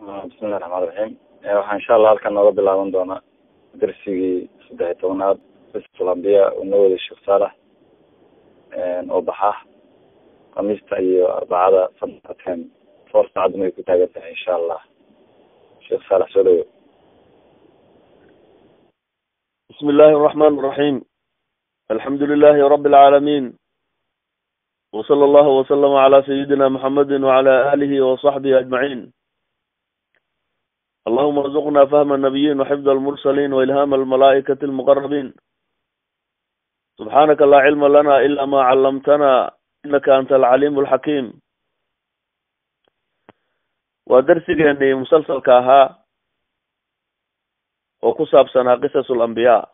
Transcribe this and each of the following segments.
bismillahi raxmaan raxiim waxaa insha allah halkan nooga bilaaban doonaa darsigii saddex iyo tobanaad islambiya uu noo waday sheekh saalax oo baxa khamiista iyo arbacada sanadkan four saacaduna ay ku taagan tahay insha allah sheekh saalax soo dhawo بسم الله الرحمن الرحيم الحمد لله رب العالمين وصلى الله وسلم على سيدنا محمد وعلى آله وصحبه أجمعين اللهم ارزقنا فهم النبيين وحفظ المرسلين وإلهام الملائكة المقربين سبحانك لا علم لنا إلا ما علمتنا إنك أنت العليم الحكيم ودرسك أني مسلسل كاها oo ku saabsanaa qisasul ambiyaa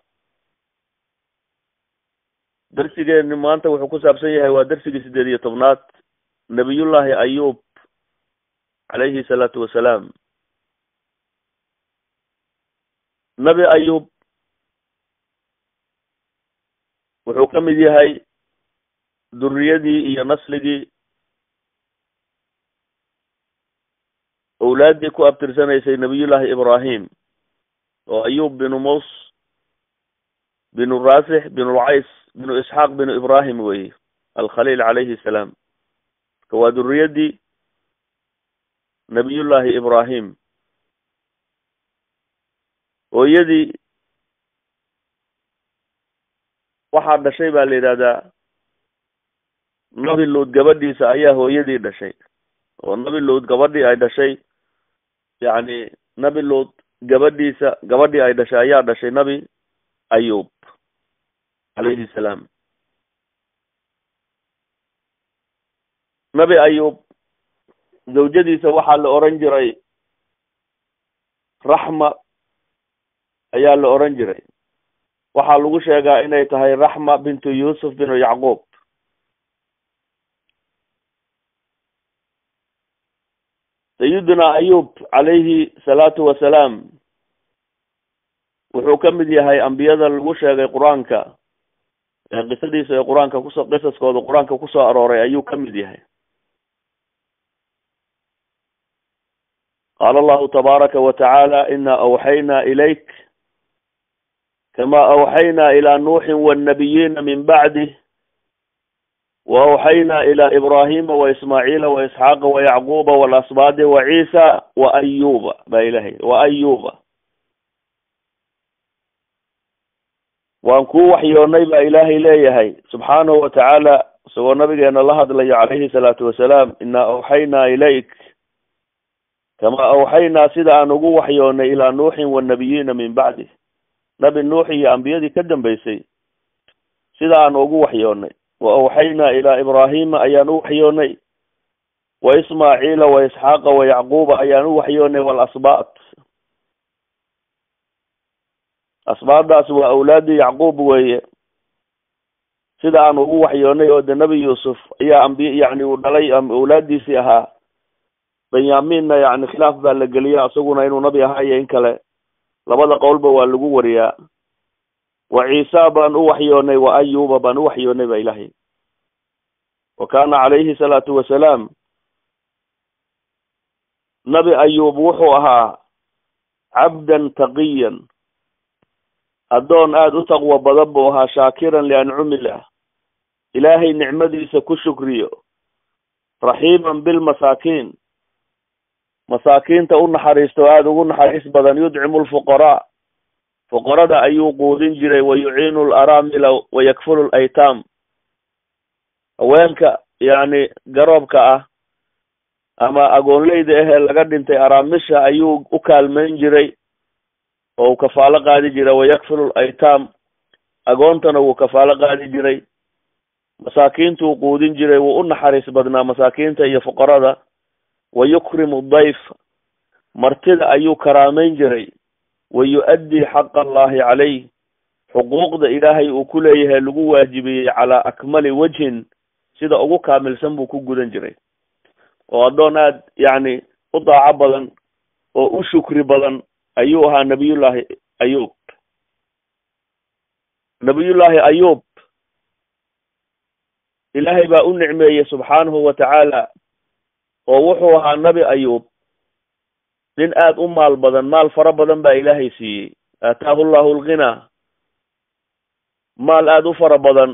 darsigeeni maanta wuxuu ku saabsan yahay waa darsigii sideed iyo tobnaad nabiyullaahi ayuub calayhi salaatu wasalaam nebi ayuub wuxuu ka mid yahay duriyadii iyo nasligii owlaaddii ku abtirsanaysay nabiyullaahi ibraahim oo ayub binu mus binu rasix binu lcays binu isxaaq binu ibrahim weye alkhaliil calayhi salaam marka waa duriyadii nabiyullaahi ibrahim hooyadii waxaa dhashay baa la yidhahdaa nabi luud gabadhiisa ayaa hooyadii dhashay oo nabi luud gabadhii ay dhashay yacni nabi luud gabadhiisa gabadhii ay dhashay ayaa dhashay nabi ayub calayhi salaam nabi ayub zawjadiisa waxaa la oran jiray raxma ayaa la oran jiray waxaa lagu sheegaa inay tahay raxma bintu yuusuf binu yacquub sayidina ayub calayhi salaatu wasalaam wuxuu ka mid yahay ambiyada lagu sheegay qur-aanka ee qisadiisa ee qur-aanka kuso qisaskooda qur-aanka kusoo arooray ayuu ka mid yahay qaala allahu tabaaraka wa tacaala ina awxaynaa ilayk kama awxaynaa ilaa nuuxin wannabiyiina min bacdih وأوحينا إلى إبراهيم وإسماعيل وإسحاق ويعقوب والأصباط وعيسى وأيوب با إلهي وأيوب waan kuu waxyoonay baa ilaahay leeyahay subxaanahu watacaala isagoo nabigeena la hadlayo calayhi salaatu wasalaam inaa awxaynaa ilayk kama awxaynaa sida aan ugu waxyoonay ilaa nuuxin wannabiyiina min bacdi nabi nuux iyo ambiyadii ka dambeysay sida aan ugu waxyoonay wa awxaynaa ilaa ibraahima ayaan u waxyoonay wa ismaaciila wa isxaaqa wa yacquuba ayaan u waxyoonay walasbaat asbaadaas waa awlaadii yacquub weeye sida aan ugu waxyoonay oo de nebi yuusuf ayaa ambiy yani uu dhalay awlaadiisii ahaa benyaminna yani khilaaf baa la geliya isaguna inuu nabi ahaa iyo in kale labada qowlba waa lagu wariyaa wa ciisa baan u waxyoonay wa ayuba baan u waxyoonay ba ilahay wa kaana calayhi salaatu wasalaam nabi ayub wuxuu ahaa cabdan taqiyan addoon aada u taqwo badan buu ahaa shaakiran liancumillah ilaahay nicmadiisa ku shukriyo raxiiman bilmasaakiin masaakiinta u naxariisto aada ugu naxariis badan yudcimu lfuqaraa fuqarada ayuu quudin jiray wa yuciinu laramila wa yakfulu laytaam haweenka yacni garoobka ah ama agoonleyda ahee laga dhintay araamisha ayuu u kaalmeyn jiray oo uu kafaalo qaadi jiray wayakfilu laytaam agoontana wuu kafaalo qaadi jiray masaakiintuu quudin jiray wuu u naxariis badnaa masaakiinta iyo fuqarada wa yukrimu dayf martida ayuu karaameyn jiray wa yu-addii xaqa allahi calayh xuquuqda ilaahay uu ku leeyahay lagu waajibiyey calaa akmali wajhin sida ugu kaamilsan buu ku gudan jiray oo addoon aada yacni u daaco badan oo u shukri badan ayuu ahaa nabiyullaahi ayub nabiyullaahi ayub ilaahay baa u nicmeeyey subxaanahu wa tacaala oo wuxuu ahaa nabi ayub nin aada u maal badan maal fara badan baa ilaahay siiyey aataahu llahu alghinaa maal aada u fara badan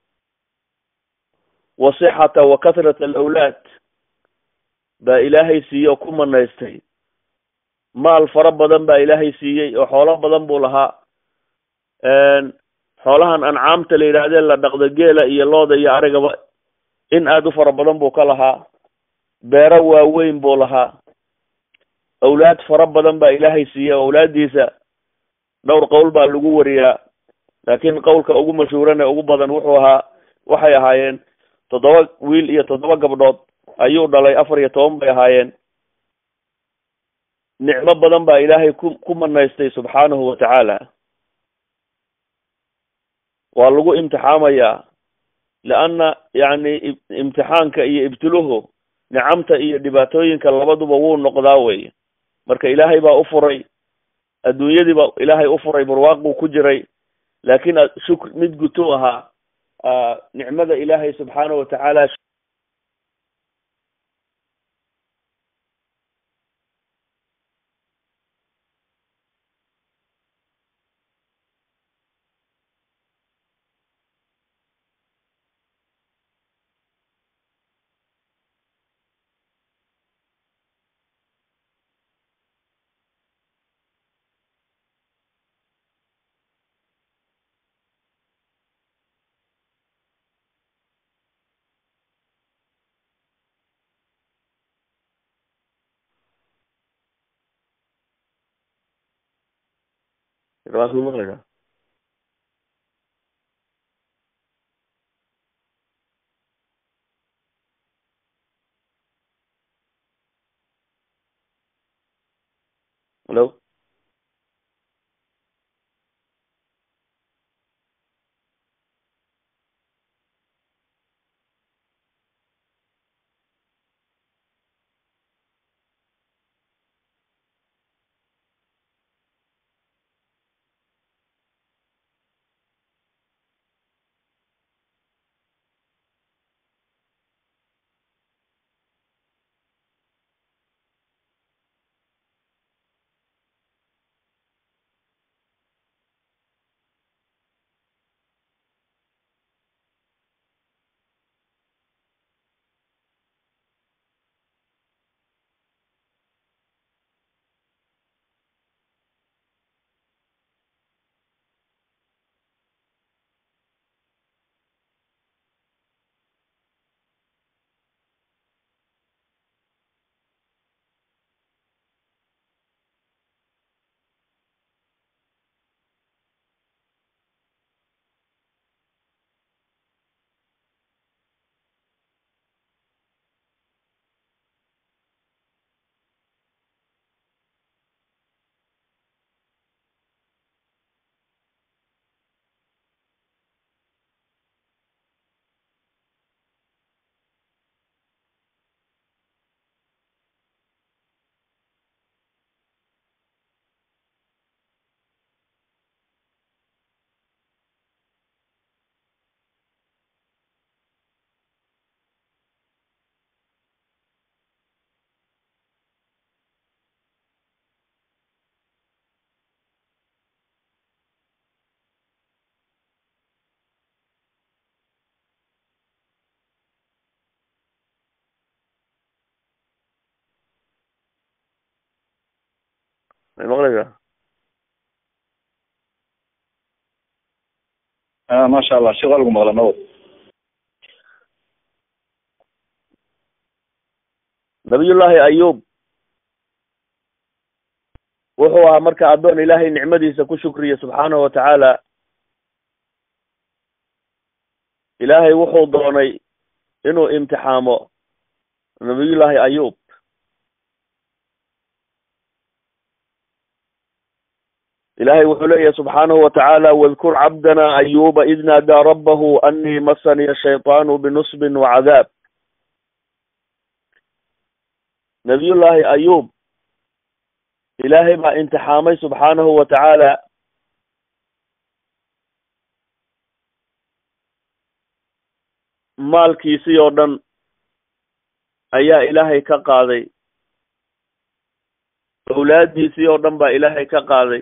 wa sixata wa kathrata alawlaad baa ilaahay siiyey oo ku manaystay maal fara badan baa ilaahay siiyey oo xoolo badan buu lahaa xoolahan ancaamta la yidhaahdee la dhaqdo geela iyo looda iyo arigaba in aada u fara badan buu ka lahaa beero waaweyn buu lahaa awlaad fara badan baa ilaahay siiyey oo awlaaddiisa dhowr qowl baa lagu wariyaa laakiin qowlka ugu mashhuuran ee ugu badan wuxuu ahaa waxay ahaayeen toddoba wiil iyo toddoba gabdhood ayuu dhalay afar iyo toban bay ahaayeen nicmo badan baa ilaahay ku ku manaystay subxaanahu wa tacaala waa lagu imtixaamayaa leanna yacni imtixaanka iyo ibtiluhu nicamta iyo dhibaatooyinka labaduba wuu noqdaa wey marka ilaahay baa u furay adduunyadii baa ilaahay u furay barwaaquu ku jiray laakiin shukr mid gutuu ahaa nicmada ilaahay subxaanahu watacaala rawaakuu maqlaysaa hello may maqlaysaa maasha allah sheekh waa lagu maqla nabad nabiyullaahi ayub wuxuu ahaa marka addoon ilaahay nicmadiisa ku shukriya subxaanahu wa tacaala ilaahay wuxuu doonay inuu imtixaamo nabiyullaahi ayub ilahay wuxuu leeyahy subxaanahu wa tacaala wadkur cabdana ayuba id naadaa rabbahu anii masaniya shayطaanu binusbin wacadaab nabiyullaahi ayub ilaahay baa imtixaamay subxaanahu wa tacaala maalkiisii oo dhan ayaa ilaahay ka qaaday awlaaddiisii oo dhan baa ilaahay ka qaaday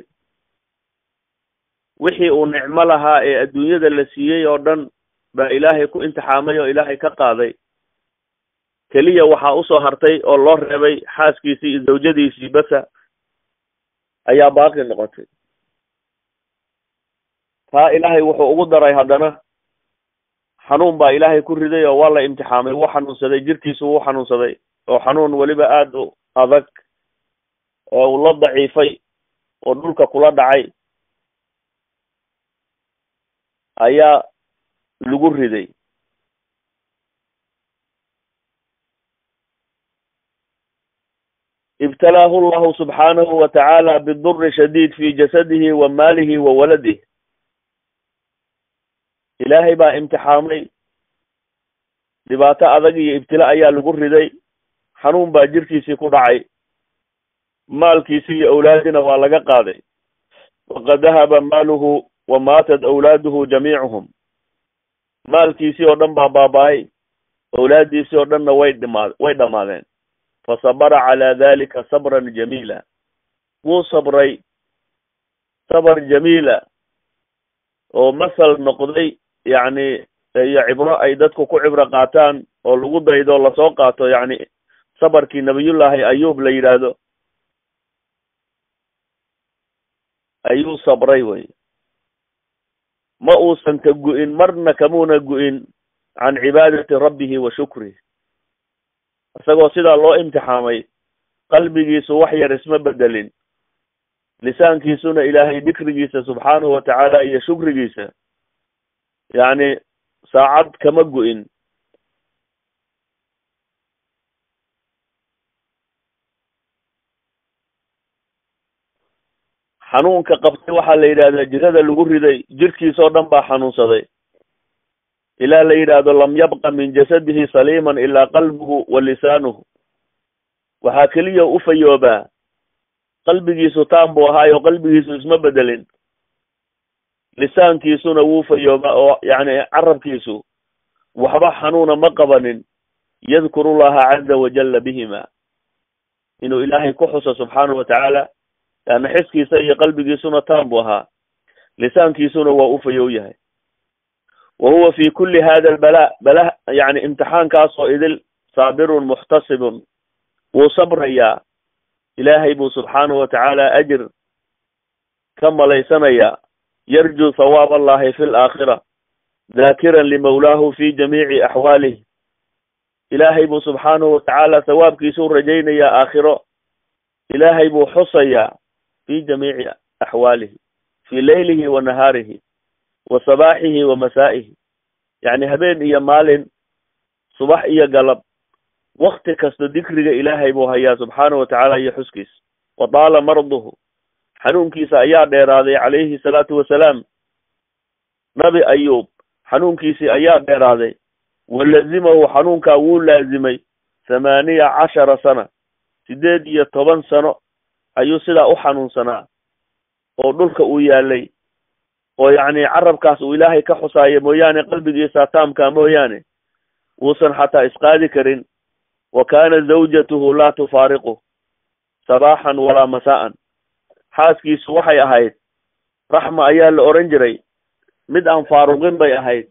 wixii uu nicmo lahaa ee adduunyada la siiyey oo dhan baa ilaahay ku imtixaamay oo ilaahay ka qaaday keliya waxaa usoo hartay oo loo reebay xaaskiisii iyo zawjadiisii basa ayaa baaqi noqotay taa ilaahay wuxuu ugu daray haddana xanuun baa ilaahay ku riday oo waa la imtixaamay wuu xanuunsaday jirkiisu wuu xanuunsaday oo xanuun weliba aada u adag oo uu la daciifay oo dhulka kula dhacay ayaa lagu riday ibtalaahu llahu subxaanahu wa tacaala biduri shadiid fi jasadihi wa maalihi wa waladih ilaahay baa imtixaamay dhibaato adag iyo ibtila ayaa lagu riday xanuun baa jirkiisii ku dhacay maalkiisii iyo awlaadina waa laga qaaday waqad dahaba maaluhu wa maatat awlaaduhu jamiicuhum maalkiisii oo dhan baa baaba-ay awlaaddiisii oo dhanna way dhimaa way dhammaadeen fasabara calaa dalika sabran jamiila wuu sabray sabr jamiila oo masal noqday yacni iyo cibro ay dadku ku cibro qaataan oo lagu daydo lasoo qaato yacni sabarkii nabiyullaahi ayuub la yidhaahdo ayuu sabray wey ma uusan ka gu-in marna kamuuna gu-in can cibaadati rabbihi wa shukrih isagoo sidaa loo imtixaamay qalbigiisu wax yar isma bedelin lisaankiisuna ilaahay dikrigiisa subxaanahu wa tacaala iyo shukrigiisa yacni saacad kama gu-in xanuunka qabtay waxaa la yidhahdaa jirada lagu riday jirkiisoo dhan baa xanuunsaday ilaa la yidhaahdo lam yabqa min jasadihi saliiman ilaa qalbuhu wa lisaanuhu waxaa keliya u fayoobaa qalbigiisu taan buu ahaayo qalbigiisu isma bedelin lisaankiisuna wuu fayoobaa oo yacni carabkiisu waxba xanuuna ma qabanin yadkuru llaha caza wajalla bihima inuu ilaahay ku xuso subxaanahu wa tacaala yaana xiskiisa iyo qalbigiisuna taan buu ahaa lisaankiisuna waa u fayow yahay wa huwa fi kuli hada albala bala yani imtixaankaasoo idil saabirun muxtasibun wuu sabrayaa ilaahay buu subxaanahu wa tacaala ajir ka malaysanayaa yarjuu thawaab allahi fi laakhira daakiran limawlaahu fi jamiici axwaalih ilaahay buu subxaanahu wa tacaala thawaabkiisuu rajaynayaa aakhiro ilaahay buu xusayaa fi jamiici axwaalihi fi leylihi wa nahaarihi wa sabaaxihi wa masaa'ihi yacni habeen iyo maalin subax iyo galab wakti kasta dikriga ilaahay buu hayaa subxaanahu wa tacaala iyo xuskiisa wa taala marduhu xanuunkiisa ayaa dheeraaday calayhi salaatu wasalaam nabi ayuub xanuunkiisii ayaa dheeraaday wa lazimahu xanuunkaa wuu laazimay thamaaniya cashara sana sideed iyo toban sano ayuu sidaa u xanuunsanaa oo dhulka uu yaalay oo yacni carabkaas uu ilaahay ka xusaayo mooyaane qalbigiisa taamka mooyaane wuusan xataa isqaadi karin wa kaana zawjatuhu laa tufaariqu sabaaxan walaa masaa'an xaaskiisu waxay ahayd raxma ayaa la oran jiray mid aan faaruqin bay ahayd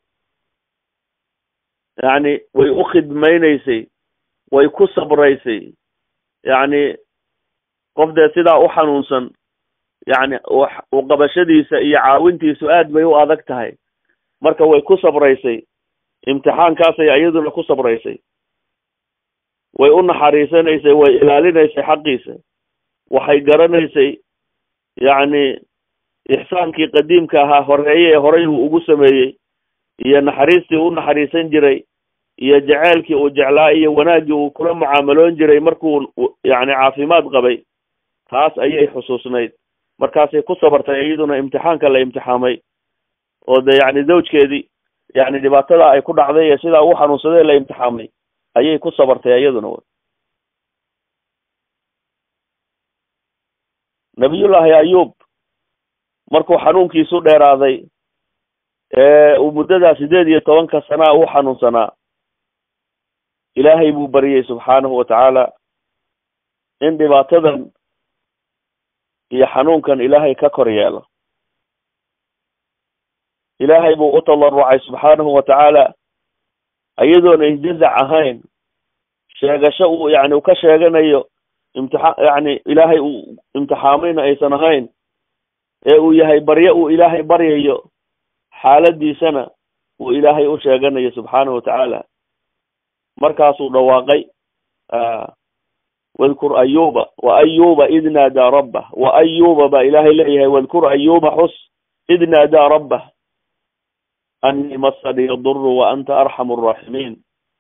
yacni way u khidmaynaysay way ku sabraysay yacni qof dee sidaa u xanuunsan yacni u qabashadiisa iyo caawintiisu aad bay u adag tahay marka way ku sabraysay imtixaankaasay iyaduna ku sabraysay way u naxariisanaysay way ilaalinaysay xaqiisa waxay garanaysay yacni ixsaankii qadiimka ahaa horeeye ee horay uu ugu sameeyey iyo naxariistii u naxariisan jiray iyo jeceelkii uu jeclaa iyo wanaaggii uu kula mucaamaloon jiray markuu yacni caafimaad qabay taas ayay xusuusnayd markaasay ku sabartay iyaduna imtixaanka la imtixaamay oo de yacni zawjkeedii yacni dhibaatada ay ku dhacday ee sidaa u xanuunsaday la imtixaamay ayay ku sabartay iyaduna w nabiyullaahi ayuub markuu xanuunkiisu dheeraaday ee uu muddadaa sideed iyo tobanka sanaa u xanuunsanaa ilaahay buu bariyey subxaanahu wa tacaala in dhibaatadan iyo xanuunkan ilaahay ka kor yeelo ilaahay buu u tallarucay subxaanahu wa tacaala iyadoona isjazac ahayn sheegasho uu yani ka sheeganayo imtixa yani ilaahay uu imtixaamayna aysan ahayn ee uu yahay baryo uu ilaahay baryayo xaaladiisana uu ilaahay u sheeganayo subxaanahu watacaala markaasuu dhawaaqay wadkur ayuba wa ayuba id naadaa rabbah wa ayuba baa ilaahay leeyahay wadkur ayuba xus id naadaa rabbah anii masani yaduru wa anta arxamu araaximiin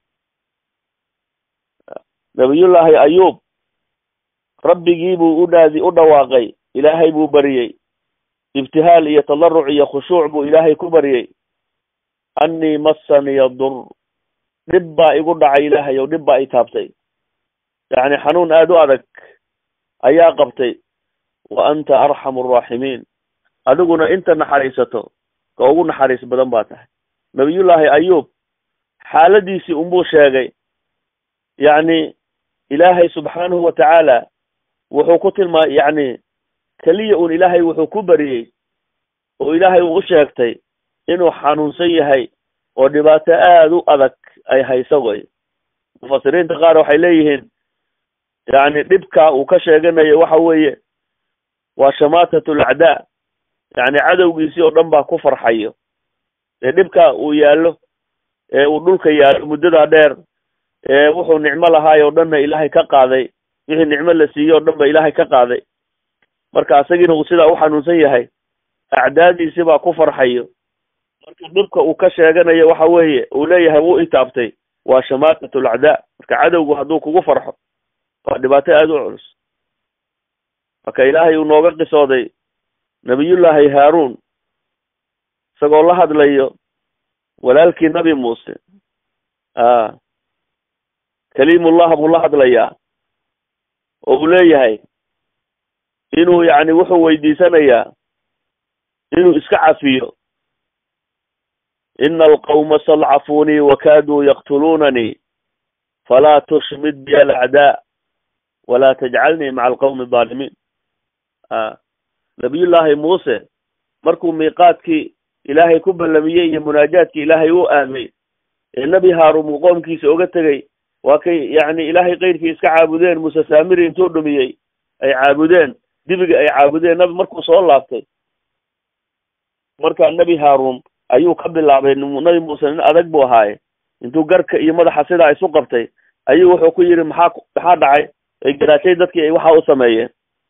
nabiyullaahi ayuub rabbigii buu u dhaadi u dhawaaqay ilaahay buu baryey ibtihaal iyo tadaruc iyo khushuuc buu ilaahay ku baryey anii masani yadur dhib baa igu dhacay ilaahay ow dhib baa i taabtay yacni xanuun aada u adag ayaa qabtay wa anta arxamu araaximiin adiguna inta naxariisato ka ugu naxariis badan baa tahay nabiyullaahi ayuub xaaladiisii unbuu sheegay yacni ilaahay subxaanahu wa tacaala wuxuu ku tilmaa yacni keliya un ilaahay wuxuu ku bariyey oo ilaahay uu u sheegtay inuu xanuunsan yahay oo dhibaato aada u adag ay hayso way mufasiriinta qaar waxay leeyihiin yacni dhibka uu ka sheeganayo waxa weeye waa shamaatat alacdaa yacni cadowgiisii oo dhan baa ku farxayo ee dhibka uu yaallo ee uu dhulka yaallo muddadaa dheer ee wuxuu nicmo lahaay oo dhanna ilaahay ka qaaday wixii nicmo la siiyey oo dhan ba ilaahay ka qaaday marka isagiina uu sidaa u xanuunsan yahay acdaadiisi baa ku farxayo marka dhibka uu ka sheeganayo waxa weeye uu leeyahay wuu itaabtay waa shamaatat alacdaa marka cadowgu hadduu kugu farxo waa dhibaato aada u culus marka ilaahay uu nooga qisooday nabiyullaahi haaruun isagoo la hadlayo walaalkii nabi muuse a kaliimullah buu la hadlayaa oo uu leeyahay inuu yacni wuxuu weydiisanayaa inuu iska cafiyo ina alqawma stadcafuunii wakaaduu yaqtuluunanii falaa tushmid bi alacdaa walaa tajcalnii maca alqawmi adaalimiin a nabiyullaahi muuse markuu miiqaadkii ilaahay ku ballamiyey iyo munaajaadkii ilaahay u aamay ee nebi haaruun uu qoomkiisa oga tegey waa kay yacni ilaahay keyrkii iska caabudeen muuse saamiri intuu dhumiyey ay caabudeen dibiga ay caabudeen nabi markuu soo laabtay markaa nebi haaruun ayuu ka bilaabay nabi muuse nin adag buu ahaaye intuu garka iyo madaxa sidaa isu qabtay ayuu wuxuu ku yidhi maxaa maxaa dhacay ay garaashay dadkii ay waxa u sameeyeen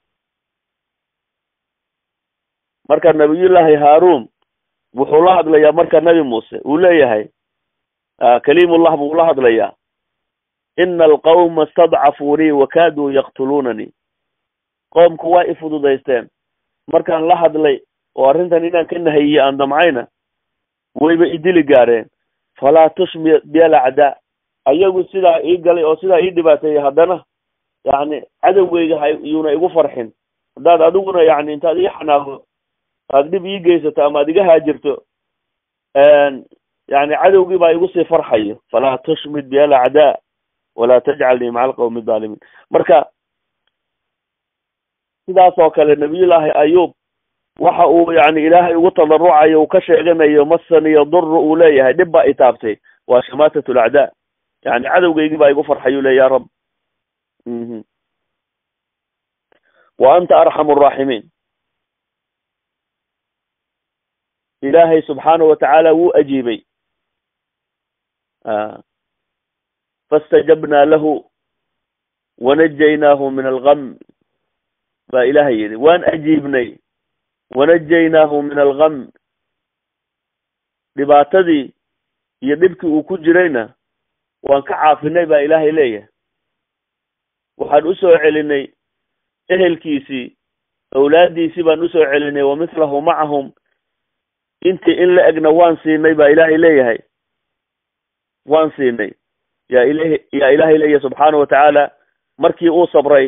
marka nabiyullaahi haaruun wuxuu la hadlayaa marka nebi muuse uu leeyahay kaliimullah buu la hadlayaa ina alqawma stadcafuunii wakaaduu yaqtuluunanii qoomku waa i fududaysteen markaan la hadlay oo arrintan inaan ka nahayiye aan damcayna wayba idili gaareen falaa tushmi bialacdaa ayagu sidaa ii galay oo sidaa ii dhibaateeyey haddana yacni cadowgeyga hayuuna igu farxin haddaad adiguna yacni intaad ii xanaaqdo aad dhib ii geysato ama ad iga haajirto yani cadowgii baa igu sii farxayo falaa tushmid bi alacdaa walaa tajcalnii maca alqawmi adaalimiin marka sidaas oo kale nabiyullaahi ayuub waxa uu yani ilaahay ugu tadarucayo uu ka sheeganayo masani yaduru uu leeyahay dhib baa itaabtay waa shamaatat alacdaa yani cadowgeygii baa igu farxayu le ya rab wa anta arxamu araaximiin ilaahay subxaanahu watacaala wuu ajiibay fastajabnaa lahu wanajaynaahu min algam baa ilaahay yidhi waan ajiibnay wanajaynaahu min algam dhibaatadii iyo dhibkii uu ku jirayna waan ka caafinay baa ilaahay leeyahay waxaan usoo celinay ehelkiisii awlaaddiisii baan usoo celinay wa mithlahu macahum intii in la egna waan siinay baa ilaahay leeyahay waan siinay yaa ilahi yaa ilaahay leeyahay subxaana watacaala markii uu sabray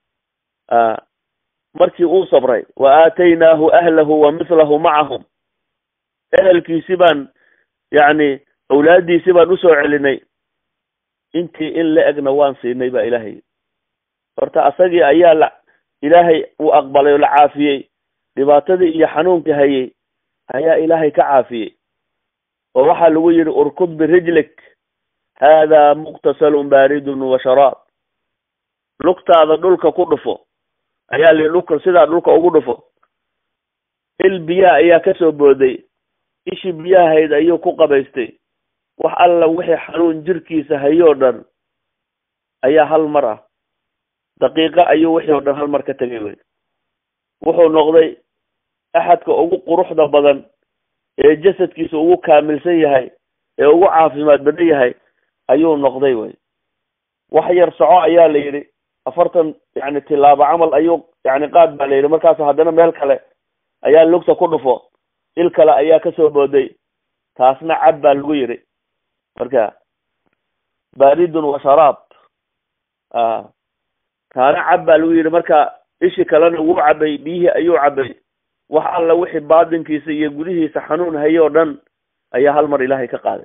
markii uu sabray wa aataynaahu ahlahu wa mithlahu macahum ehelkiisi baan yacni awlaaddiisi baan usoo celinay intii in la egna waan siinay baa ilaahay horta asagii ayaa la ilaahay uu aqbalay oo la caafiyey dhibaatadii iyo xanuunkii hayay ayaa ilaahay ka caafiyey oo waxaa lagu yidhi urkud birijlik haadaa muqtasalun baaridun wa sharaab lugtaada dhulka ku dhufo ayaa li dhulka sidaa dhulka ugu dhufo il biyaha ayaa kasoo booday ishii biyaha hayd ayuu ku qabaystay wax alla wixii xanuun jirkiisa hayoo dhan ayaa hal mar ah daqiiqo ayuu wixii oo dhan hal mar ka tegay wey wuxuu noqday axadka ugu quruxda badan ee jasadkiisa ugu kaamilsan yahay ee ugu caafimaad badan yahay ayuu noqday wey wax yar soco ayaa la yidhi afartan yani tilaabo camal ayuu yani qaad baa la yidhi markaas haddana meel kale ayaa lugta ku dhufo il kale ayaa kasoo booday taasna cab baa lagu yidhi marka baridun wa sharaab a taana cab baa lagu yidhi marka ishi kalena wuu cabay biyihii ayuu cabay wax alla wixii baatinkiisa iyo gudihiisa xanuun hayo o dhan ayaa hal mar ilaahay ka qaaday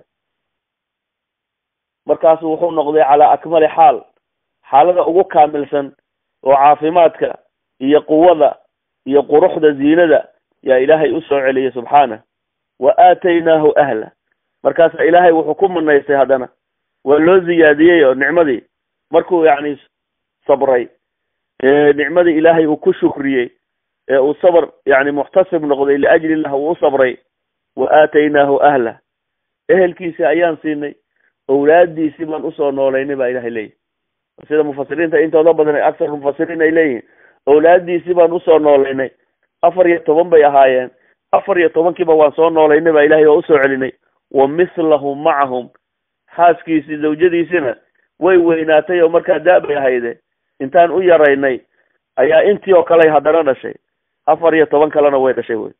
markaasu wuxuu noqday calaa akmali xaal xaalada ugu kaamilsan oo caafimaadka iyo quwada iyo quruxda ziinada yaa ilaahay usoo celiyay subxaanah wa aataynaahu ahla markaasa ilaahay wuxuu ku manaystay haddana waa loo ziyaadiyey oo nicmadii markuu yacni sabray nicmadii ilaahay uu ku shukriyey ee uu sabr yani muxtasib noqday liajli illah uu u sabray wa aataynaahu ahla ehelkiisi ayaan siinay owlaadiisii baan usoo noolaynay baa ilahay leeyahy sida mufasiriinta intooda badan aksar mufasiriin ay leeyihiin owlaadiisii baan usoo noolaynay afar iyo toban bay ahaayeen afar iyo tobankiiba waan soo noolaynay baa ilahay oo usoo celinay wa mislahum macahum xaaskiisii zawjadiisina way weynaatay oo markaa da-bay ahayde intaan u yaraynay ayaa intii oo kale haddana dhashay afar iyo toban kalena way dhashay wey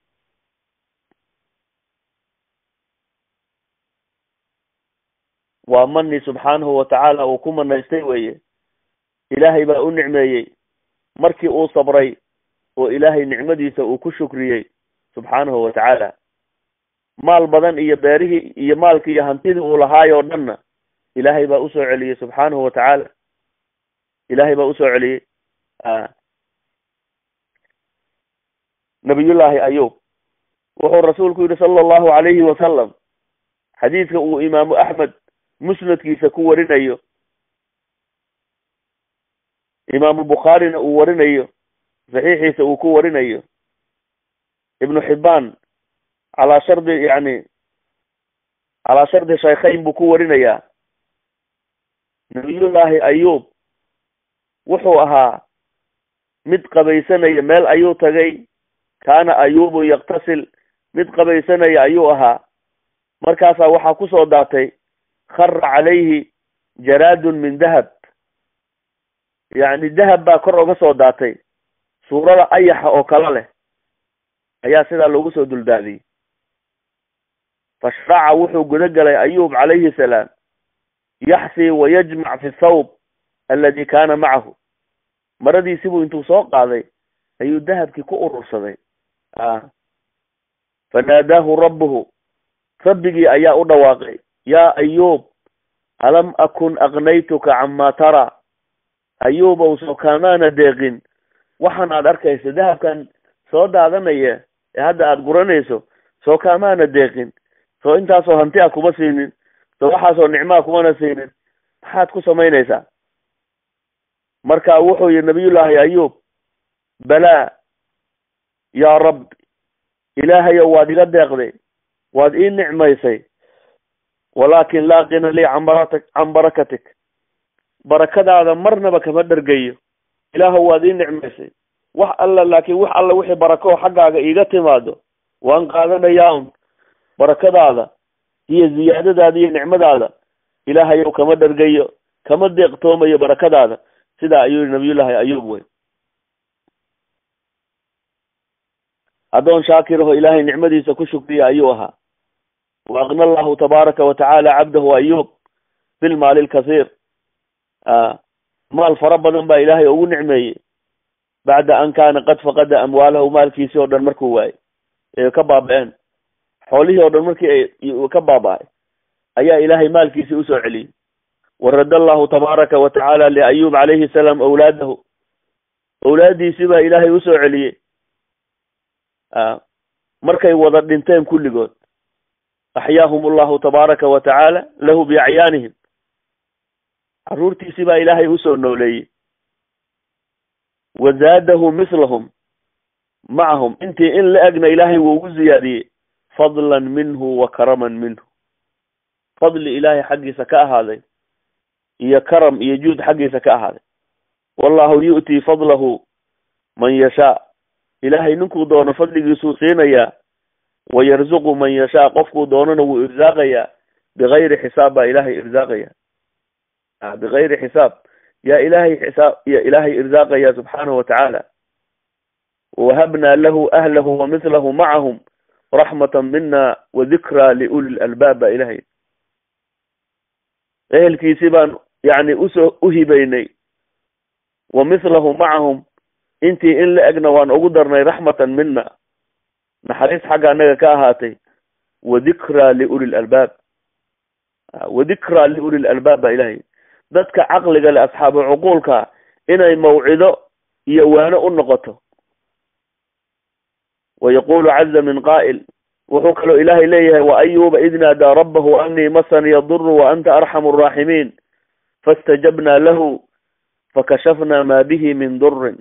waa mani subxaanahu watacaala uu ku manaystay weye ilaahay baa u nicmeeyey markii uu sabray oo ilaahay nicmadiisa uu ku shukriyey subxaanahu watacaala maal badan iyo beerihii iyo maalkii iyo hantidii uu lahaayoo dhanna ilaahay baa usoo celiyey subxaanahu watacaala ilaahay baa usoo celiyey nabiyullaahi ayub wuxuu rasuulku yihi sala allahu calayhi wasalam xadiidka uu imaamu axmed musnadkiisa ku warinayo imaamu bukhaarina uu warinayo saxiixiisa uu ku warinayo ibnu xibbaan calaa shardi yani calaa shardi shaykhayn buu ku warinayaa nabiyullaahi ayub wuxuu ahaa mid qabaysanaya meel ayuu tagay kaana ayubu yaktasil mid qabaysanaya ayuu ahaa markaasaa waxaa kusoo daatay khara calayhi jaraadun min dahab yacni dahab baa kor oga soo daatay suurada ayaxa oo kale leh ayaa sidaa loogu soo duldaadiyey fashraca wuxuu guda galay ayub calayhi salaam yaxsi wayajmac fi thawb aladi kaana macahu maradiisibuu intuu soo qaaday ayuu dahabkii ku urursaday fanaadaahu rabbuhu rabbigii ayaa u dhawaaqay yaa ayuub alam akun aqnaytuka camaa taraa ayuubow soo kaamaana deeqin waxaan aad arkayso dahabkan soo daadanaya ee hadda aada guranayso soo kaamaana deeqin soo intaasoo hanti a kuma siinin soo waxaasoo nicmaa kumana siinin maxaad ku samaynaysaa marka wuxuu yihi nabiyullaahi ayuub balaa yaa rabbi ilaahayow waad iga deeqday waad ii nicmaysay walaakin laa qina lii can barata can barakatik barakadaada marnaba kama dhergayo ilaahow waad ii nicmaysay wax alla laakiin wax alla wixii barakoo xaggaaga iiga timaado waan qaadanayaa un barakadaada iyo ziyaadadaada iyo nicmadaada ilaahayow kama dhergayo kama deeqtoomayo barakadaada sidaa ayuu yihi nabiyullaahi ayuub wey addoon shaakiraho ilaahay nicmadiisa ku shukriya ayuu ahaa wa aqna allahu tabaaraka wa tacaala cabdahu ayuub bilmaali lkasiir maal fara badan baa ilaahay ugu nicmeeyey bacda an kaana qad faqada amwaalahu maalkiisii oo dhan markuu waayey ee ka baaba-een xoolihii oo dhan markii ay ka baaba-ay ayaa ilaahay maalkiisii usoo celiyey warad allahu tabaaraka wa tacaala liayuub calayhi salaam awlaadahu awlaaddiisii baa ilaahay usoo celiyey markay wada dhinteen kulligood axyaahum allahu tabaaraka wa tacaala lahu biacyaanihim carruurtiisii baa ilaahay usoo nooleeyey wa zaadahu mislahum macahum intii in la egna ilaahay wuu ugu ziyaadiyey fadlan minhu wa karaman minhu fadli ilaahay xaggiisa ka ahaaday iyo karam iyo juud xaggiisa ka ahaaday wallahu yu'tii fadlahu man yashaa ilaahay ninkuu doono fadligiisuu siinayaa wa yarzuqu man yashaa qofkuu doonona wuu irsaaqayaa bigayri xisaab baa ilaahay irsaaqaya bigayri xisaab yaa ilaahay xisaab ya ilaahay irsaaqaya subxaanahu watacaala wahabnaa lahu ahlahu wa mithlahu macahum raxmatan mina wa dikraa liuli lalbaab baa ilahay ehelkiisii baan yani usoo uhibaynay wa mithlahu macahum intii in la egna waan ugu darnay raxmatan mina naxariis xagga annaga ka ahaatay wa dikraa liuli lalbaab wa dikraa liuli lalbaab baa ilahay dadka caqliga le asxaabu cuquulka inay mawcido iyo waano u noqoto wa yaqulu caza min qaa'il wuxuu kaloo ilaahay leeyahay wa ayuba id naadaa rabbahu anii masani yaduru wa anta arxamu araaximiin faاstajabna lahu fakashafna ma bihi min durin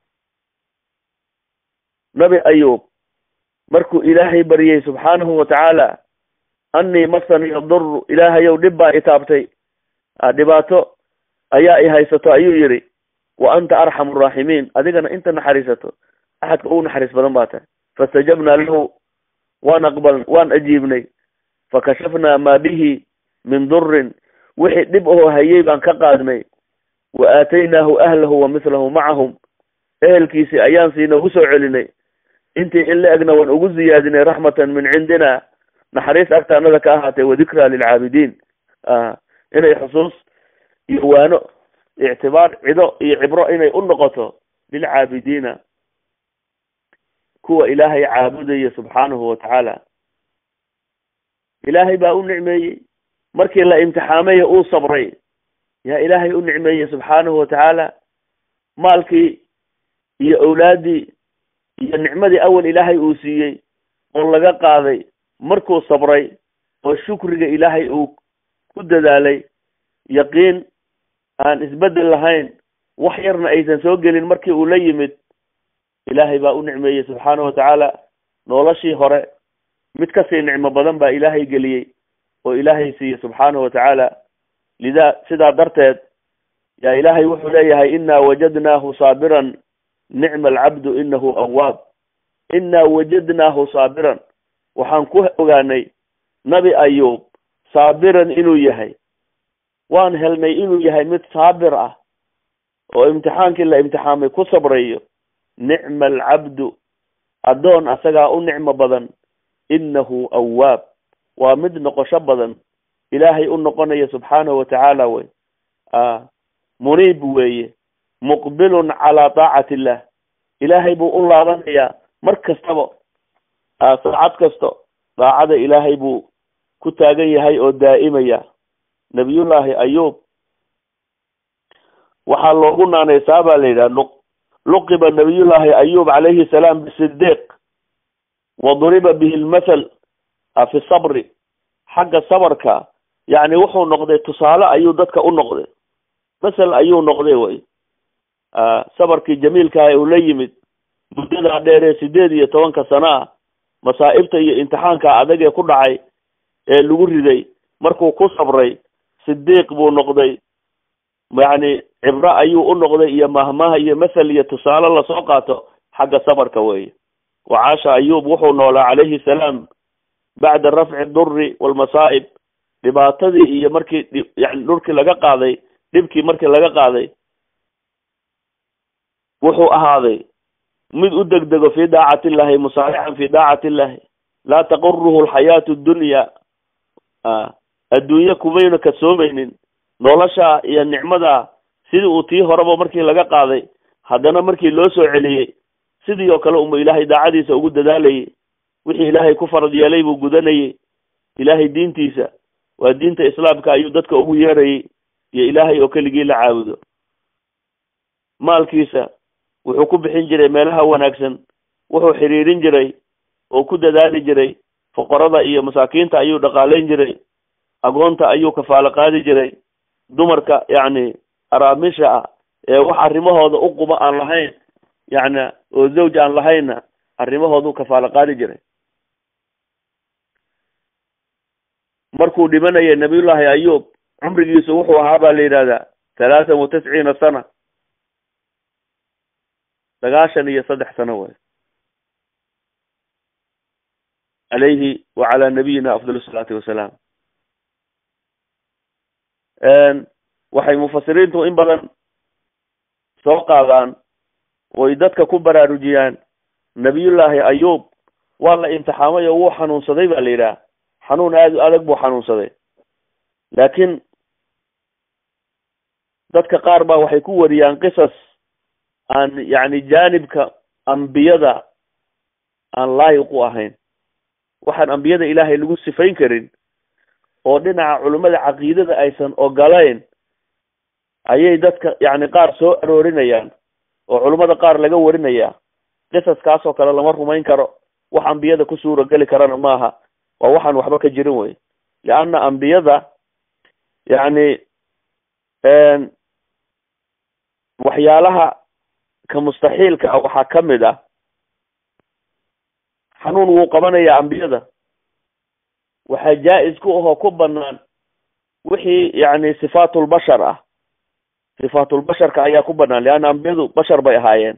nabi ayub markuu ilaahay baryey subxaanahu watacaala anii masani yaduru ilaahayow dhib baa itaabtay dhibaato ayaa i haysato ayuu yidhi wa anta arxamu araaximiin adigana inta naxariisato axadka ugu naxariis badan baa tahay faاstajabna lahu waan aqbal waan ajiibnay fakashafnaa maa bihi min durin wixii dhib ahoo hayay baan ka qaadnay wa aataynaahu ahlahu wa mithlahu macahum ehelkiisii ayaan siina ugu soo celinay intii in la egna waan ugu ziyaadinay raxmatan min cindina naxariis agtaanada ka ahaatay wadikraa lilcaabidiin inay xusuus iyo waano ictibaar cido iyo cibro inay u noqoto lilcaabidiina kuwa ilaahay caabudaya subxaanahu watacaala ilaahay baa u nicmeeyey markii la imtixaamaya uu sabray yaa ilaahay u nicmeeyey subxaanahu watacaala maalkii iyo awlaaddii iyo nicmadii awal ilaahay uu siiyey oo laga qaaday markuu sabray oo shukriga ilaahay uu ku dadaalay yaqiin aan isbedel lahayn wax yarna aysan soo gelin markii uu la yimid ilaahay baa u nicmeeyey subxaanahu watacaala noloshii hore mid kasii nicmo badan baa ilaahay geliyey oo ilaahay siiyey subxaanahu watacaala lidaa sidaa darteed yaa ilaahay wuxuu leeyahay inaa wajadnaahu saabiran nicma alcabdu inahu awaab inaa wajadnaahu saabiran waxaan ku ogaanay nabi ayuub saabiran inuu yahay waan helnay inuu yahay mid saabir ah oo imtixaankii la imtixaamay ku sabrayo nicma alcabdu addoon asagaa u nicmo badan inahu awaab waa mid noqosho badan ilaahay u noqonaya subxaanahu watacaala wey muniib weeye muqbilun calaa taacati illah ilaahay buu u laabanayaa mar kastaba saacad kasto daacada ilaahay buu ku taagan yahay oo daa'imaya nabiyullaahi ayuub waxaa loogu naanaysaa baa la yidhaha luqiba nabiyullaahi ayub calayhi salaam bisidiiq wa duriba bihi lmathal fi sabri xagga sabarka yacni wuxuu noqday tusaale ayuu dadka u noqday masel ayuu noqday way sabarkii jamiilkaah uu la yimid muddadaa dheer ee sideed iyo tobanka sano ah masaa'ibta iyo imtixaanka adag ee ku dhacay ee lagu riday markuu ku sabray sidiiq buu noqday yacni cibro ayuu u noqday iyo mahmaha iyo mathal iyo tusaale lasoo qaato xagga sabarka weeye wacaasha ayuub wuxuu noolaa calayhi salaam bacda rafci duri walmasaa'ib dhibaatadii iyo markii yani dhurkii laga qaaday dhibkii markii laga qaaday wuxuu ahaaday mid u degdego fii daacati illahi musaarixan fii daacati illahi laa taquruhu alxayaatu dunya adduunye kumayna kasoomaynin nolosha iyo nicmada sidii uu tii horeba markii laga qaaday haddana markii loo soo celiyey sidii oo kale uma ilaahay daacadiisa ugu dadaalayay wixii ilaahay ku farad yeelay buu gudanayay ilaahay diintiisa waa diinta islaamka ayuu dadka ugu yeerayay iyo ilaahay oo keligii la caabudo maalkiisa wuxuu ku bixin jiray meelaha wanaagsan wuxuu xiriirin jiray oo ku dadaali jiray fuqarada iyo masaakiinta ayuu dhaqaalayn jiray agoonta ayuu kafaalo qaadi jiray dumarka yacni araamisha ah ee wax arrimahooda u quba aan lahayn yacni oo zawj aan lahaynna arrimahooduu kafaalo qaadi jiray markuu dhimanayay nabiyullaahi ayuub cumrigiisu wuxuu ahaa baa la yidhahdaa talaatan wa tisciina sana sagaashan iyo saddex sano way calayhi wa calaa nabiyina afdal salaatu wasalaam waxay mufasiriintu in badan soo qaadaan oy dadka ku baraarujiyaan nabiyullaahi ayuub waa la imtixaamay oo wuu xanuunsaday ba la yidhaha xanuun aada u adag buu xanuunsaday laakiin dadka qaar ba waxay ku wariyaan qisas aan yacni jaanibka ambiyada aan laayiq u ahayn waxaan ambiyada ilaahay lagu sifayn karin oo dhinaca culimmada caqiidada aysan ogolayn ayay dadka yacni qaar soo aroorinayaan oo culimmada qaar laga warinaya qisaskaas oo kale lama rumayn karo wax ambiyada ku suura geli karana maaha waa waxaan waxba ka jirin wey leanna ambiyada yacni waxyaalaha ka mustaxiilka ah waxaa ka mid ah xanuun wuu qabanayaa ambiyada waxaa jaa-is ku ahoo ku banaan wixii yacni sifaatulbashar ah sifaatulbasharka ayaa ku banaan leanna ambiyadu bashar bay ahaayeen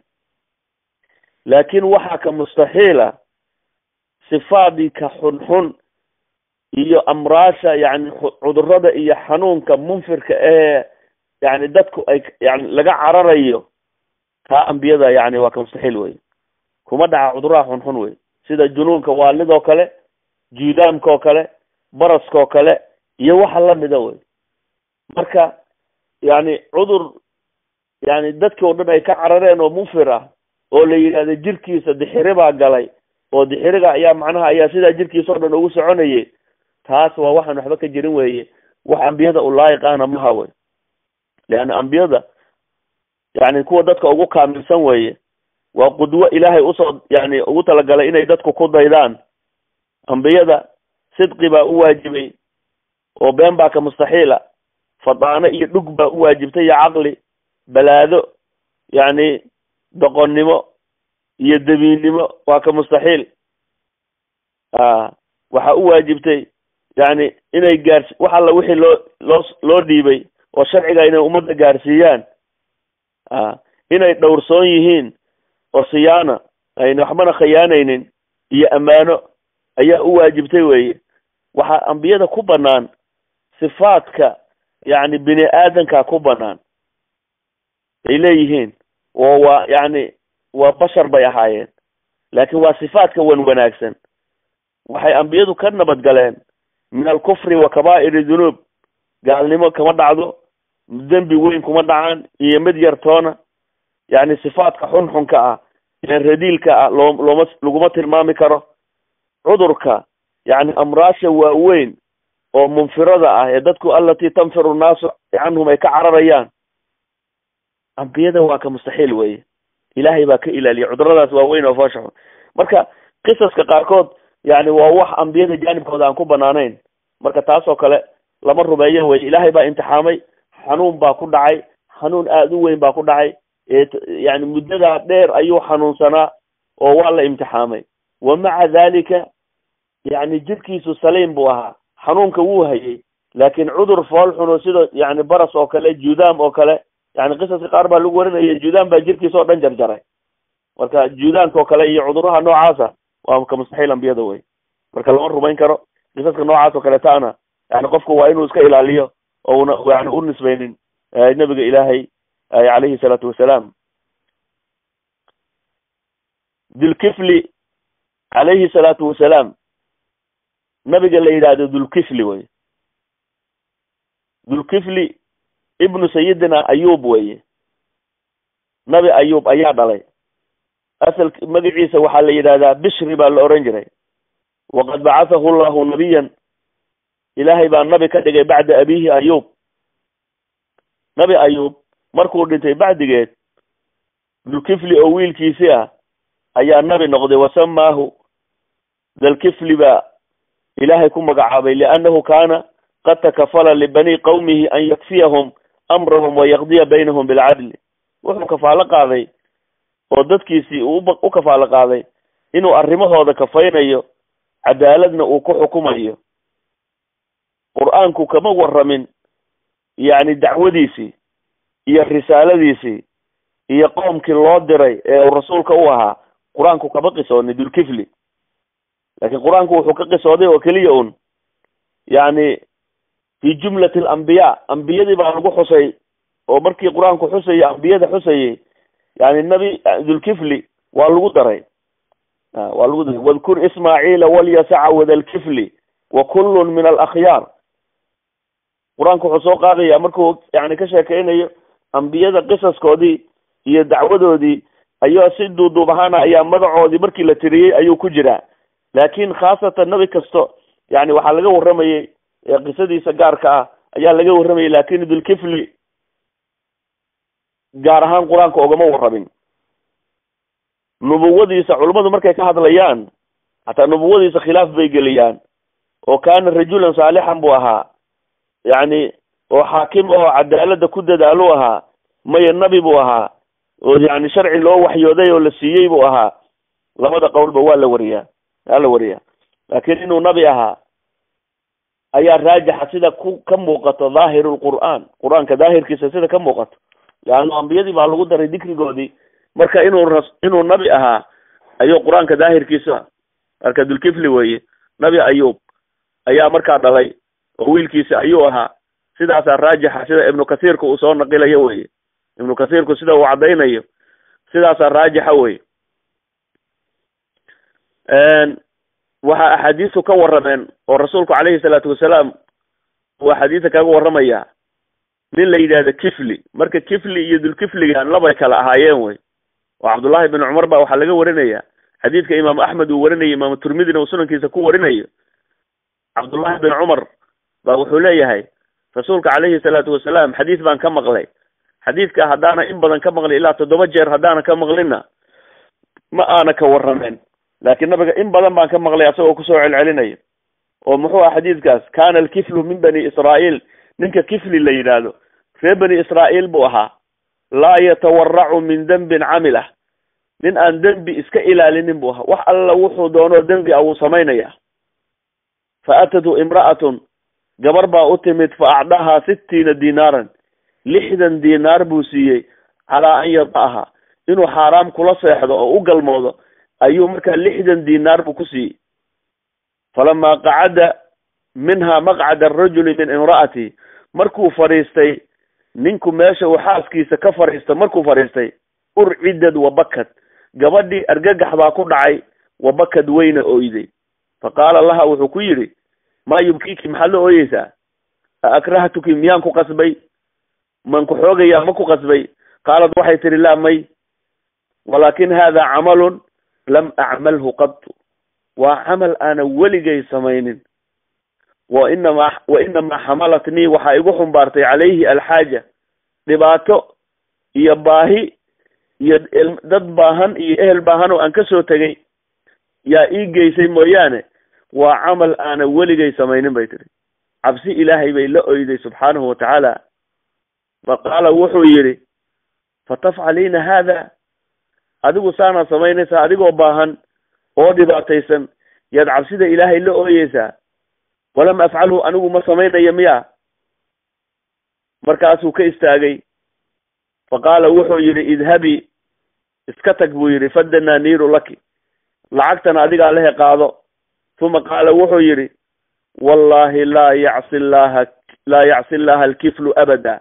laakin waxaa ka mustaxiila sifaadii ka xunxun iyo amraasha yani cudurada iyo xanuunka munfirka ee yani dadku ay yani laga cararayo taa ambiyada yani waa ka mustaxiil wey kuma dhaca cuduraha xunxun wey sida junuunka waalidoo kale juudaamka oo kale baraska oo kale iyo waxa lamida wey marka yani cudur yani dadki o dhan ay ka carareen oo munfir ah oo la yidhahdo jirkiisa dixiri baa galay oo dixiriga ayaa macnaha ayaa sidaa jirkiisa o dhan ugu soconayay taas waa waxaan waxba ka jirin weeye wax ambiyada u laayiq ahna maha wey leanna ambiyada yani kuwa dadka ugu kaamilsan weeye waa qudwo ilaahay usoo yani ugu talagalay inay dadku ku daydaan ambiyada sidqi baa u waajibay oo been baa ka mustaxiila fadaano iyo dhug baa u waajibtay iyo caqli balaado yacni doqonnimo iyo dabiinnimo waa ka mustaxiil a waxaa u waajibtay yani inay gaars wax alla wixii loo loo loo dhiibay oo sharciga inay ummadda gaarsiiyaan a inay dhowrsoon yihiin oo siyaana ayna waxbana khiyaanaynin iyo ammaano ayaa u waajibtay weeye waxaa ambiyada ku banaan sifaadka yacni bini aadanka ku banaan ay leeyihiin oo waa yacni waa bashar bay ahaayeen laakin waa sifaadka wan wanaagsan waxay ambiyadu ka nabad galeen min alkufri wa kabaa'iri dunuub gaalnimo kama dhacdo dembi weyn kuma dhacaan iyo mid yartoona yacni sifaadka xunxunka ah ee radiilka ah loo looma laguma tilmaami karo cudurka yacni amraasha waaweyn oo munfirada ah ee dadku alatii tanfiru nnaasu canhum ay ka cararayaan ambiyada waa ka mustaxiil weye ilaahay baa ka ilaaliya cuduradaas waaweyn oo fooshaxun marka qisaska qaarkood yani waa wax ambiyada jaanibkooda aan ku banaanayn marka taas oo kale lama rumeeyo weye ilaahay baa imtixaamay xanuun baa ku dhacay xanuun aada u weyn baa ku dhacay yani muddadaa dheer ayuu xanuunsanaa oo waa la imtixaamay wa maca dalika yani jirkiisu saliim buu ahaa xanuunka wuu hayay laakin cudur fool xuno sida yani baras oo kale judaam oo kale yani qisaska qaar baa lagu warinaya judaam baa jirkiisa oo dhan jarjaray marka judaamka oo kale iyo cuduraha noocaasa waa ka mustaxiil ambiyada wey marka lama rumayn karo qisaska noocaas oo kaletaana yani qofku waa inuu iska ilaaliyo oo una yani u nisbaynin nabiga ilaahay calayhi salaatu wasalaam dulkifli calayhi salaatu wasalaam nabiga la yidhaahdo dulkifli wey dulkifli ibnu sayidina ayub weye nabi ayub ayaa dhalay asal magaciisa waxaa la yidhahdaa bishri baa la oran jiray waqad bacathahu llahu nabiyan ilaahay baa nabi ka dhigay bacda abihi ayub nabi ayub markuu dhintay bacdigeed dulkifli oo wiilkiisi ah ayaa nabi noqday wasamaahu dalkifli baa ilaahay ku magacaabay liannahu kaana qad takafala libani qawmihi an yakfiyahum amrahum wayaqdiya baynahum bilcadli wuxuu kafaalo qaaday oo dadkiisii uu u kafaalo qaaday inuu arrimahooda kafaynayo cadaaladna uu ku xukumayo qur-aanku kama waramin yacni dacwadiisii iyo risaaladiisii iyo qoomkii loo diray ee uu rasuulka u ahaa qur-aanku kama qisooni dulkifli laakiin qur-aanku wuxuu ka qisooday oo keliya un yacni fi jumlati alambiyaa ambiyadii baa lagu xusay oo markii qur-aanku xusayay ambiyada xusayay yani nabi dulkifli waa lagu daray waa lagu daray wadkur ismaaciila walyasaca wadalkifli wa kullun min alakhyaar qur-aanku wuxuu soo qaadaya markuu yani ka sheekeynayo ambiyada qisaskoodii iyo dacwadoodii ayaa si duuduub ahaana ayaa magacoodii markii la tiriyey ayuu ku jiraa laakin khaasatan nabi kasto yani waxaa laga waramayay qisadiisa gaarka ah ayaa laga warramayay lakin dulkifli gaar ahaan qur-aanka ogama warramin nubuwadiisa culummadu markay ka hadlayaan hataa nubuwadiisa khilaaf bay geliyaan oo kaana rajulan saalixan buu ahaa yacni oo xaakim ahoo cadaalada ku dadaalu ahaa maya nabi buu ahaa oo yani sharci loo waxyooday oo la siiyey buu ahaa labada qowlba waa la wariyaa waa la wariyaa laakin inuu nabi ahaa ayaa raajixa sida ku ka muuqato dhaahiru lqur'aan qur-aanka daahirkiisa sida ka muuqato leanna ambiyadii baa lagu daray dikrigoodii marka inuu ras inuu nabi ahaa ayuu qur-aanka daahirkiisa marka dulkifli weye nabi ayuub ayaa markaa dhalay oo wiilkiisa ayuu ahaa sidaasaa raajixa sida ibnu kathiirka uu soo naqilayo weye ibnu kathiirku sida uu caddaynayo sidaasaa raajixa weye waxaa axaadiistu ka warrameen oo rasuulku calayhi salaatu wasalaam uu axaadiista kaga warramaya nin la yidhahdo kifli marka kifli iyo dulkifligan labay kala ahaayeen wey oo cabdullahi bin cumar ba waxaa laga warinaya xadiidka imaamu axmed uu warinayo imaamu turmidina uu sunankiisa ku warinayo cabdullahi bin cumar ba wuxuu leeyahay rasuulka calayhi salaatu wasalaam xadiis baan ka maqlay xadiidka haddaana in badan ka maqlay ilaa toddoba jeer haddaana ka maqlinna ma aana ka warrameen laakiin nabiga in badan baan ka maqlay asagoo kusoo celcelinayo oo muxuu ah xadiidkaas kana alkiflu min bani israa'iil ninka kifli la yidhaahdo reer bani israa'iil buu ahaa laa yatawaracu min dembin camilah nin aan dembi iska ilaalinin buu ahaa wax alla wuxuu doonoo dembi a wuu samaynaya fa atatu imra'atun gabar baa u timid fa acdahaa sittiina dinaaran lixdan dinaar buu siiyey calaa an yada'aha inuu xaaraam kula seexdo oo u galmoodo ayuu markaa lixdan dinaar buu ku siiyey falamaa qacada minha maqcada arajuli min imra'ati markuu fadhiistay ninku meesha uu xaaskiisa ka fadhiisto markuu fadhiistay urcidad wabakad gabadhii argagax baa ku dhacay wabakad weyna oyday fa qaala laha wuxuu ku yidhi maa yubkiki maxaad la ooyeysaa a akrahtuki miyaan ku qasbay man ku xoogayaa ma ku qasbay qaalad waxay tihi laa may walaakin hada camalun lam acmalhu qadtu waa camal aana weligay samaynin wa inamaa wa inamaa xamalatnii waxaa igu xumbaartay calayhi alxaaja dhibaato iyo baahi iyo dad baahan iyo ehel baahan oo aan kasoo tegay yaa ii geysay mooyaane waa camal aana weligay samaynin bay tihi cabsi ilaahay bay la oyday subxaanahu watacaala fa qaala wuxuu yidhi fatafcaliina haada adigu saanaad samaynaysaa adigoo baahan oo dhibaataysan yaad cabsida ilaahay la ooyeysaa walam afcalhu anigu ma samaynayo miya markaasuu ka istaagay fa qaala wuxuu yidhi idhabi iska tag buu yidhi fadananiiru laki lacagtana adigaa lehe qaado uma qaala wuxuu yidhi wallahi laa yacsi llaha laa yacsi llaha alkiflu abada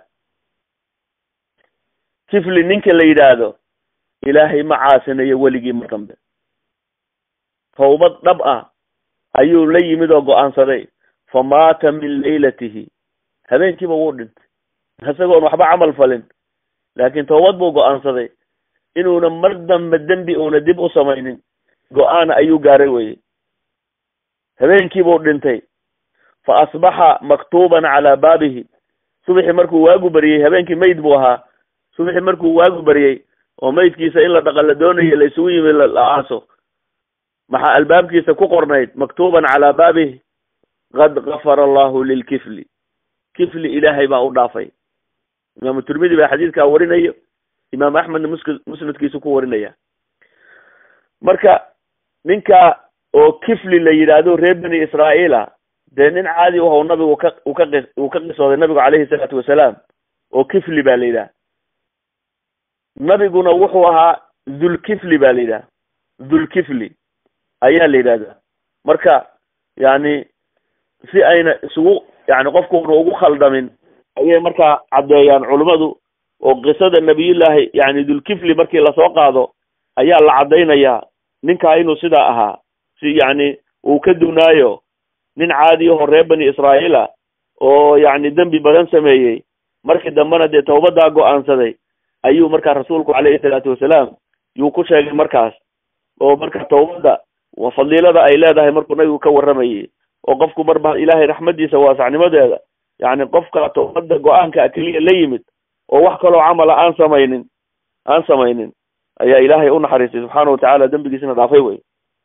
kifli ninka la yidhaahdo ilaahay ma caasinayo weligii mar dambe tawbad dhab ah ayuu la yimid oo go-aansaday fa maata min laylatihi habeenkiiba wuu dhintay isagoon waxba camal falin laakiin tawbad buu go-aansaday inuuna mar dambe dembi uuna dib u samaynin go-aan ayuu gaaray weye habeenkiibuu dhintay fa asbaxa maktuuban calaa baabihi subaxii markuu waagu baryey habeenkii mayd buu ahaa subaxii markuu waagu baryey oo maydkiisa in la dhaqa la doonayo la isugu yimi la aaso maxaa albaabkiisa ku qornayd maktuuban calaa baabih qad gafara allahu lilkifli kifli ilaahay baa u dhaafay imaamu tirmidi baa xadiidkaa warinayo imaam axmedna mus musnadkiisu ku warinaya marka ninka oo kifli la yidhaahdo reer bani israa'iila dee nin caadi u how nabigu ka uu ka qis uu ka qisooday nabigu calayhi salaatu wasalaam oo kifli baa la yidhaha nabiguna wuxuu ahaa dhulkifli baa la yidhaha dhulkifli ayaa la yidhahdaa marka yani si ayna isugu yani qofkuuna ugu khaldamin ayay markaa caddeeyaan culimmadu oo qisada nabiyullaahi yani dhulkifli markii lasoo qaado ayaa la caddaynayaa ninkaa inuu sidaa ahaa si yani uu ka dunaayo nin caadi ahoo reer bani israa'iila oo yani dembi badan sameeyey markii dambena dee tawbadaa go-aansaday ayuu markaa rasuulku calayhi salaatu wasalaam yuu ku sheegay markaas oo marka tawbadda fadiilada ay leedahay markuu nabigu ka warramayay oo qofku marba ilaahay raxmadiisa waasacnimadeeda yani qofka tawbadda go-aanka keliya la yimid oo wax kaloo camala aan samaynin aan samaynin ayaa ilaahay u naxariistay subxaana watacaala dembigiisina dhaafay wey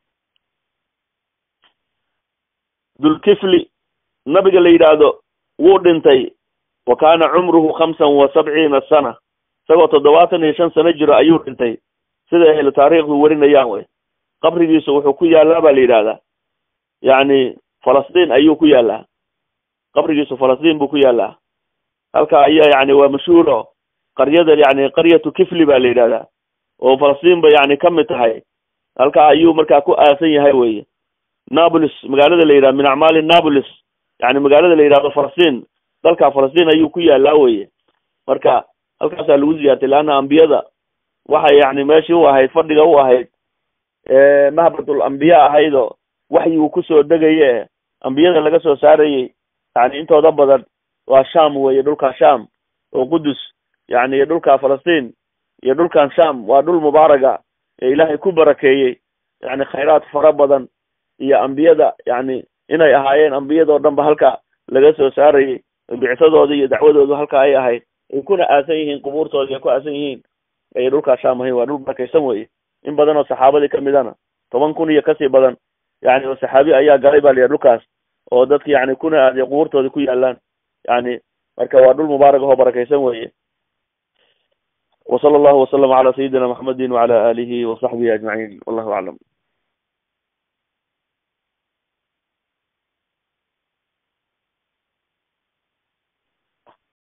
dulkifli nabiga la yidhaahdo wuu dhintay wa kaana cumruhu khamsan wa sabciina sana isagoo toddobaatan iyo shan sano jiro ayuu dhintay sida ahlu taariikhdu warinayaan wey qabrigiisu wuxuu ku yaallaa baa la yidhahdaa yacni falastiin ayuu ku yaallaa qabrigiisu falastiin buu ku yaallaa halka ayaa yani waa mashhuuro qaryada yani qaryatu kifli baa la yidhahdaa oo falastiin ba yani ka mid tahay halka ayuu markaa ku aasan yahay weye napolis magaalada la yidhahdo min acmaali napolis yani magaalada la yidhahdo falastiin dalka falastiin ayuu ku yaallaa weye marka halkaasaa lagu ziyaartay leanna ambiyada waxay yani meeshii u ahayd fadhiga u ahayd mahbatul ambiya ahayd oo waxyi uu kusoo degaye ambiyada laga soo saarayey yani intooda badan waa sham weye dhulka sham oo qudus yani iyo dhulka falastiin iyo dhulkan sham waa dhul mubaaraga ee ilaahay ku barakeeyey yani khayraad fara badan iyo ambiyada yani inay ahaayeen ambiyadoo dhan ba halka laga soo saarayey bicsadooda iyo dacwadoodu halka ay ahayd ay kuna aasan yihiin qubuurtooda ay ku aasan yihiin ay dhulkaa sham ahayn waa dhul barakaysan weye in badan oo saxaabadii kamidana toban kun iyo kasii badan yani oo saxaabi ayaa galay ba la yidhaha dhulkaas oo dadka yani kuna aadiya qubuurtooda ku yaalaan yani marka waa dhul mubaarak ahoo barakaysan weye وصلى الله وسلم على سيدنا محمد وعلى آله وصحبه أجمعين والله أعلم